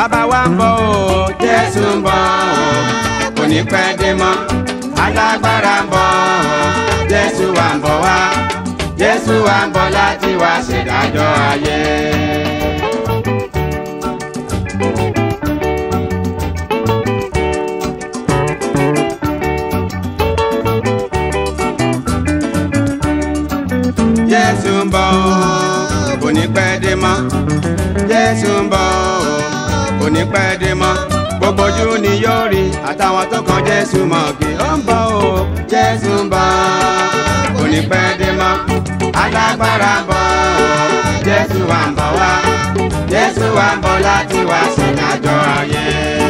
bàbá wa ń bọ̀ o jésù ń bọ̀ o kò ní pẹ́ dé mọ́ alágbára ń bọ̀ o jésù wa ń bọ̀ wá jésù wa ń bọ̀ láti wá ṣèdájọ́ ayé. jésù ń bọ̀ o kò ní pẹ́ dé mọ́ jésù ń bọ̀ o kò ní pẹ́ dé mọ́ gbogbo ojú ni yóò rí àtàwọn tó kan jésù mọ̀ kí ó ń bọ̀ o jésù ń bọ̀ kò ní pẹ́ dé mọ́ alágbára ń bọ̀ o jésù wa ń bọ̀ wá jésù wa ń bọ̀ láti wá ṣèdájọ́ ayé.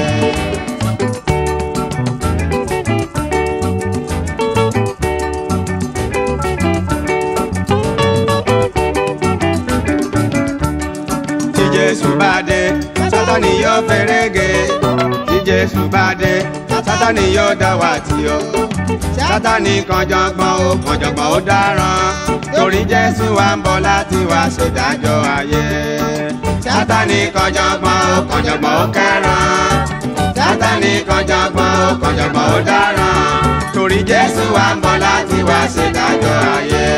tí jésù bá dé sátani yóò fẹ́rẹ́gẹ́ tí jésù bá dé sátani yóò dá wa tì ọ́ sátani kànjọ̀gbọ̀n ó kànjọ̀gbọ̀n ó dáràn torí jésù wa ń bọ̀ láti wá ṣèdájọ́ ayé sátani kànjọ̀gbọ̀n ó kànjọ̀gbọ̀n ó kẹ́ràn sátani kànjọ̀gbọ̀n ó kànjọ̀gbọ̀n ó dáràn torí jésù wa ń bọ̀ láti wá ṣèdájọ́ ayé.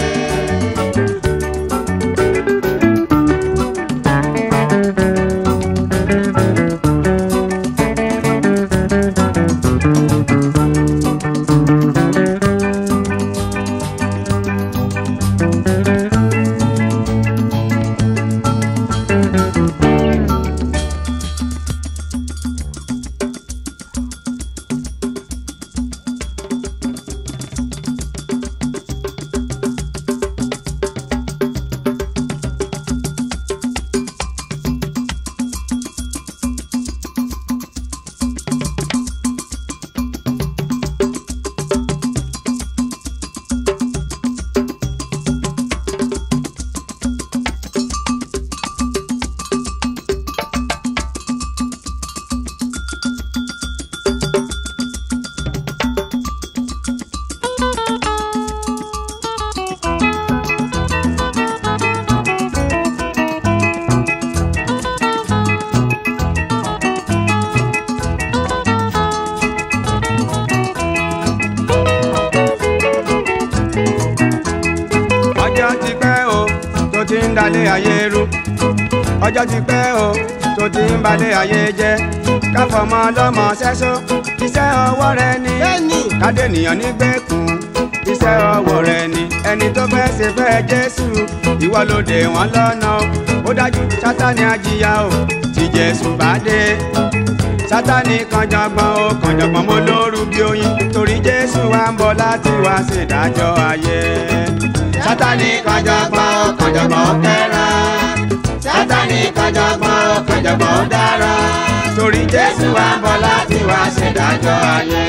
ọjọ́ ti pẹ́ o tó ti ń dalẹ̀ ayé rú ọjọ́ ti pẹ́ o tó ti ń balẹ̀ ayé jẹ́ káfọmọ ọlọ́mọ sẹ́só iṣẹ́ ọwọ́ rẹ ni Bẹ́ẹ̀ni. kádẹ́nìyàn nígbèkùn iṣẹ́ ọwọ́ rẹ ni ẹni tó fẹ́ ṣe fẹ́ jésù ìwọ ló dè wọ́n lọ́nà o ó dájú sátani ajíyá o tí jésù bá dé sátani kànjọ̀gbọ̀n o kànjọ̀gbọ̀n mo lóru bí oyin torí jésù wa ń bọ̀ láti wá ṣèdájọ́ ayé sátani kànjọ̀gbọ̀n o kànjọ̀gbọ̀n ó kẹ́ràn sátani kànjọ̀gbọ̀n o kànjọ̀gbọ̀n ó dára torí jésù wa ń bọ̀ láti wá ṣèdájọ́ ayé.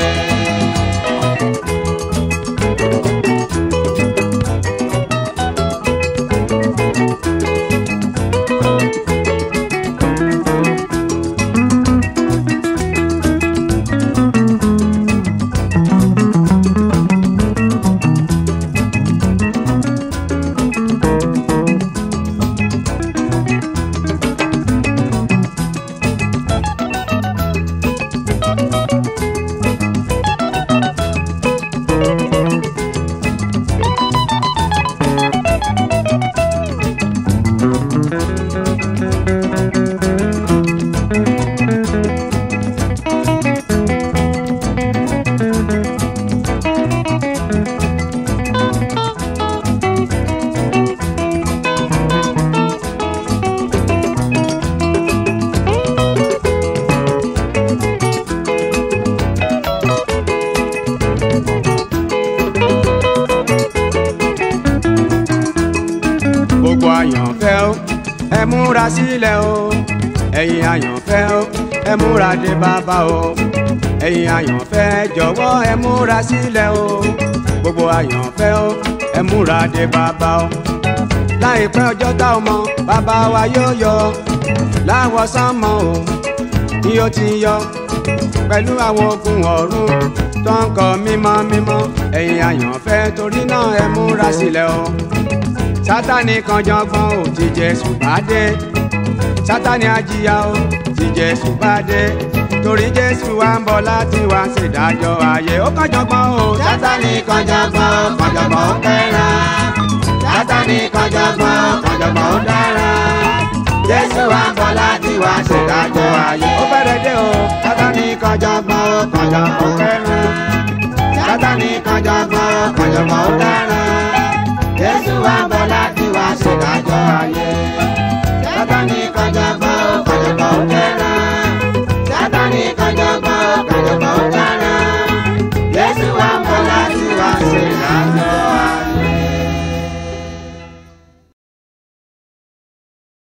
gbogbo àyànfẹ́ o ẹ múra sílẹ̀ o ẹ̀yin àyànfẹ́ o ẹ múra dé bàbá o ẹ̀yin àyànfẹ́ jọ̀wọ́ ẹ múra sílẹ̀ o gbogbo àyànfẹ́ o ẹ múra dé bàbá o láìpẹ́ ọjọ́ tá o mọ̀ bàbá wa yóò yọ láwọ̀ sánmọ̀ o bí ó ti yọ pẹ̀lú àwọn ogun ọ̀run tó ń kọ mímọ́ mímọ́ ẹ̀yin àyànfẹ́ torí náà ẹ múra sílẹ̀ o sátani kan jọgbọ́n ò ti jésù bá dé sátani àjìyà o tí jésù bá dé torí jésù wa ń bọ̀ láti wá ṣèdájọ́ ayé ó kànjọ̀gbọ́n o sátani kànjọ̀gbọ́n kànjọ̀gbọ́n ó fẹ́ràn sátani kànjọ̀gbọ́n kànjọ̀gbọ́n ó dára jésù wa ń bọ̀ láti wá ṣèdájọ́ ayé ó fẹ́rẹ̀ dé o sátani kànjọ̀gbọ́n kànjọ̀gbọ́n ó fẹ́ràn sátani kànjọ̀gbọ́n kànjọ̀gbọ́n ó dára jésù wa ń bọ̀ láti wá ṣèdájọ́ ayé.